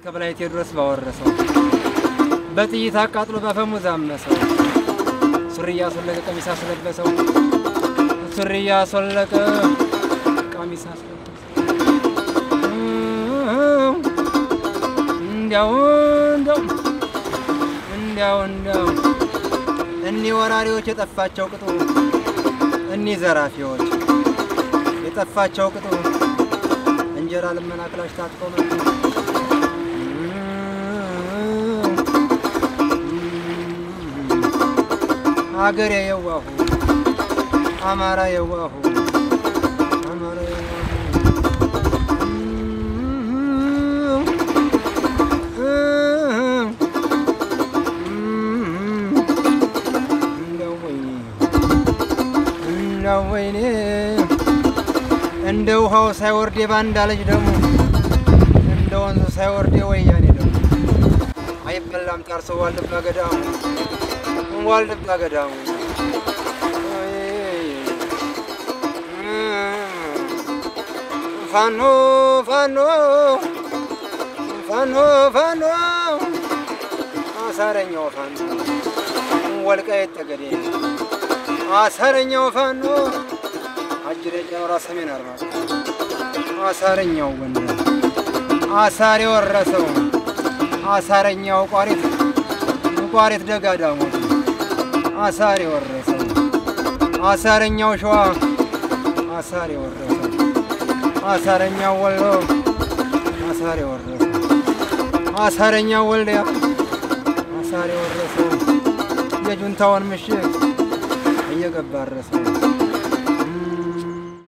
ከበላይ ቴዎድሮስ ባወረሰው በጥይት አቃጥሎ በአፈሙዝ አመሰው ሱሪ እያስወለቀ ቀሚስ አስለበሰው ሱሪ እያስወለቀ ቀሚስ አስለበሰው እንዲያው እንዲያው እንዲያው እንዲያው እኒህ ወራሪዎች የጠፋቸው ቅጡ እኒህ ዘራፊዎች የጠፋቸው ቅጡ እንጀራ ልመና ክላሽ ታጥቀው መጡ። አገሬ የዋሁ አማራ የዋሁ አማራ እንደው ወይኔ እንደው ወይኔ እንደ ውሃው ሳይወርድ የባንዳ ልጅ ደግሞ እንደ ወንዙ ሳይወርድ የወያኔ ደግሞ አይበላም ጣርሶ ዋልድባ ገዳሙ ዋልድባ ገዳሙ ፋኖ ፋኖ ፋኖ ፋኖ አሳረኛው ፋኖ ወልቃይት ጠገዴ አሳረኛው ፋኖ አጅሬ ጨኖራ ሰሜን አርማ አሳረኛው ጎንደር አሳር የወረሰው አሳረኛው ቋሪት ቋሪት ደጋ ዳሞት አሳር የወረሰው አሳረኛው ሸዋ አሳር የወረሰው አሳረኛው ወሎ አሳር የወረሰው አሳረኛው ወልዲያ አሳር የወረሰው የጁንታውን ምሽግ እየገባ ረሰው